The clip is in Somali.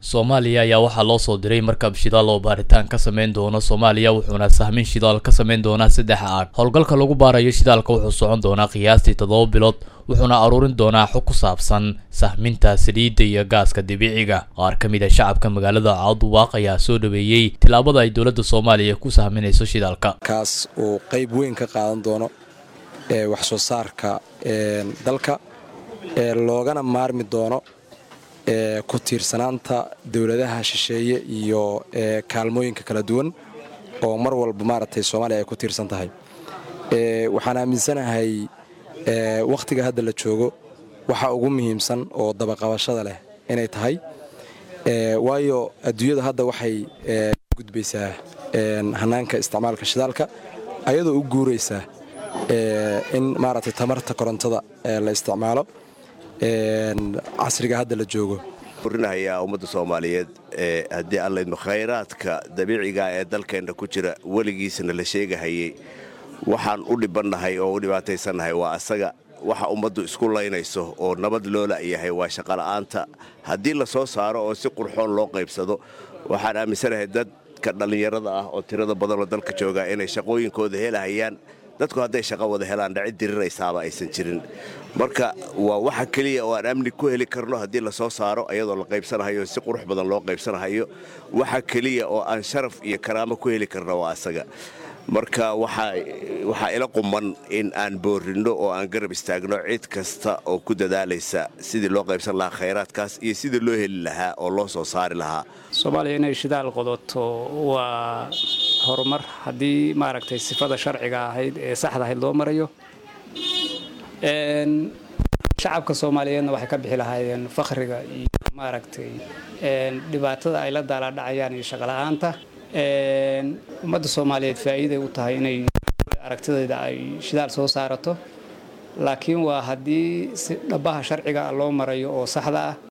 soomaaliya ayaa waxaa loo soo diray markab shidaal oo baaritaan ka sameyn doono soomaaliya wuxuuna sahmin shidaal ka sameyn doonaa saddex aag howlgalka lagu baarayo shidaalka wuxuu socon doonaa qiyaastii toddoba bilood wuxuuna aruurin doonaa xog ku saabsan sahminta saliidda iyo gaaska dabiiciga qaar ka mid a shacabka magaalada cawduwaaq ayaa soo dhaweeyey tillaabada ay dowladda soomaaliya ku sahminayso shidaalka kaas uu qayb weyn ka qaadan doono ee wax soo saarka dalka ee loogana maarmi doono ee ku tiirsanaanta dowladaha shisheeye iyo kaalmooyinka kala duwan oo mar walba maaragtay soomaaliya ay ku tiirsan tahay waxaan aaminsanahay wakhtiga hadda la joogo waxa ugu muhiimsan oo dabaqabashada leh inay tahay waayo adduunyada hadda waxay gudbaysaa hanaanka isticmaalka shidaalka ayadoo u guuraysaa in maaragtay tamarta korontada la isticmaalo casriga hadda la joogo urinahayaa ummadda soomaaliyeed haddii allaydmo khayraadka dabiiciga ee dalkeenna ku jira weligiisna la sheegahayey waxaan u dhibannahay oo u dhibaataysannahay waa asaga waxa ummaddu isku laynayso oo nabad loo la'yahay waa shaqola'aanta haddii la soo saaro oo si qurxoon loo qaybsado waxaan aaminsanahay dadka dhallinyarada ah oo tirada badanoo dalka joogaa inay shaqooyinkooda helahayaan dadku hadday shaqo wada helaan dhacid diriraysaaba aysan jirin marka waa waxa keliya oo aan amni ku heli karno haddii la soo saaro ayadoo la qaybsanahayo si qurux badan loo qaybsanahayo waxa keliya oo aan sharaf iyo karaamo ku heli karno waa asaga marka waxaa ila quman in aan boorinno oo aan garab istaagno cid kasta oo ku dadaalaysa sidii loo qaybsan lahaa khayraadkaas iyo sidii loo heli lahaa oo loo soo saari lahaa soomaaliya inay shidaal qodoto waa horumar haddii maaragtay sifada sharciga ahayd ee saxda ahayd loo marayo shacabka soomaaliyeedna waxay ka bixi lahaayeen fakhriga iyo maaragtay dhibaatada ay la daalaadhacayaan iyo shaqola'aanta ummadda soomaaliyeed faa'iiday u tahay inay aragtideeda ay shidaal soo saarato laakiin waa haddii si dhabaha sharciga loo marayo oo saxda ah